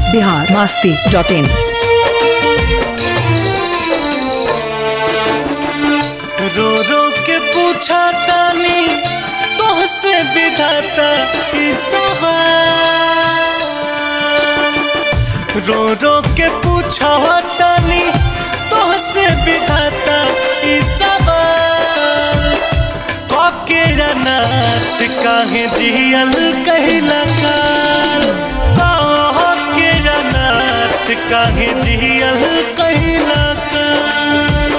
Bihar Masti dot इन रो रो के पूछा तानी तोहसे विधाता ई सवाल रो रो के पूछा तानी तोहसे विधाता ई सवाल काके अनाथ काहे जियल कहिला काल काके अनाथ काहे जियल कहिला काल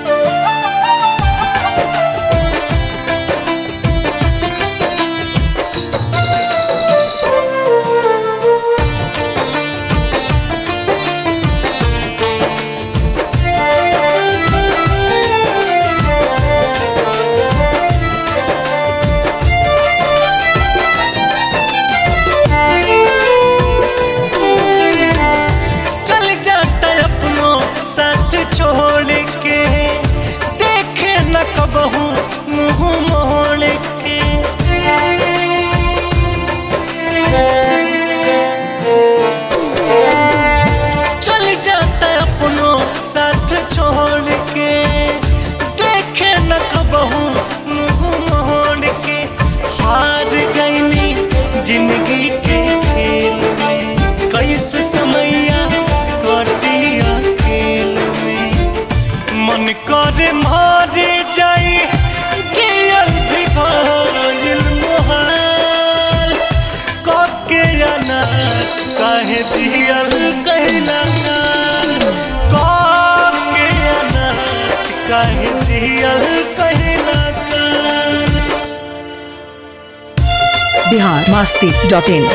चल जाता अपनों साथ छोड़ के देखे न कबहू मुंह मोड़ के चल जाता अपनों साथ छोड़ के देखे न कबहू मुंह मोड़ के हार गईनी जिंदगी के खेल में कैसे समैया कटिया खेल में मन करे मारे जाई जियल भी भइल मोहाल काके अनाथ काहे जियल कहला काल काके अनाथ काहे जियल कहला काल बिहार मास्ती डॉट इन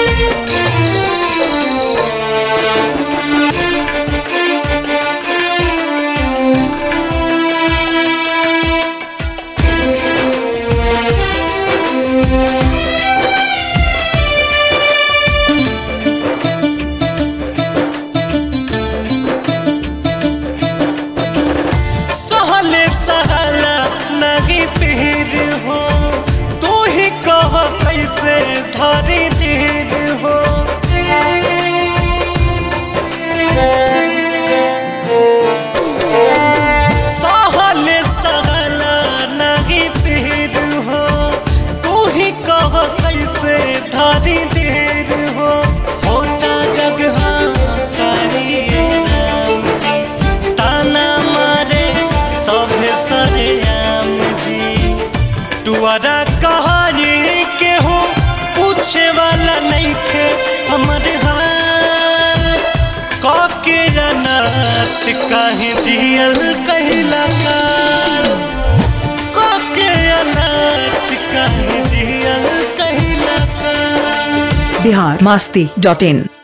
सहले सहला नहीं पीर हो तू ही कह कैसे धरी धीर हो सहले सहला नहीं पीर हो तू ही कह कैसे धरी धीर हो होता जगह सारी राम जी ताना मारे सभे सरे आम जी तुअरा कहानी के हो पूछे वाला नहीं खे हमर हाल काके अनाथ काहे जियल कहला काल काके अनाथ काहे जियल कहला काल बिहार मास्ती डॉट इन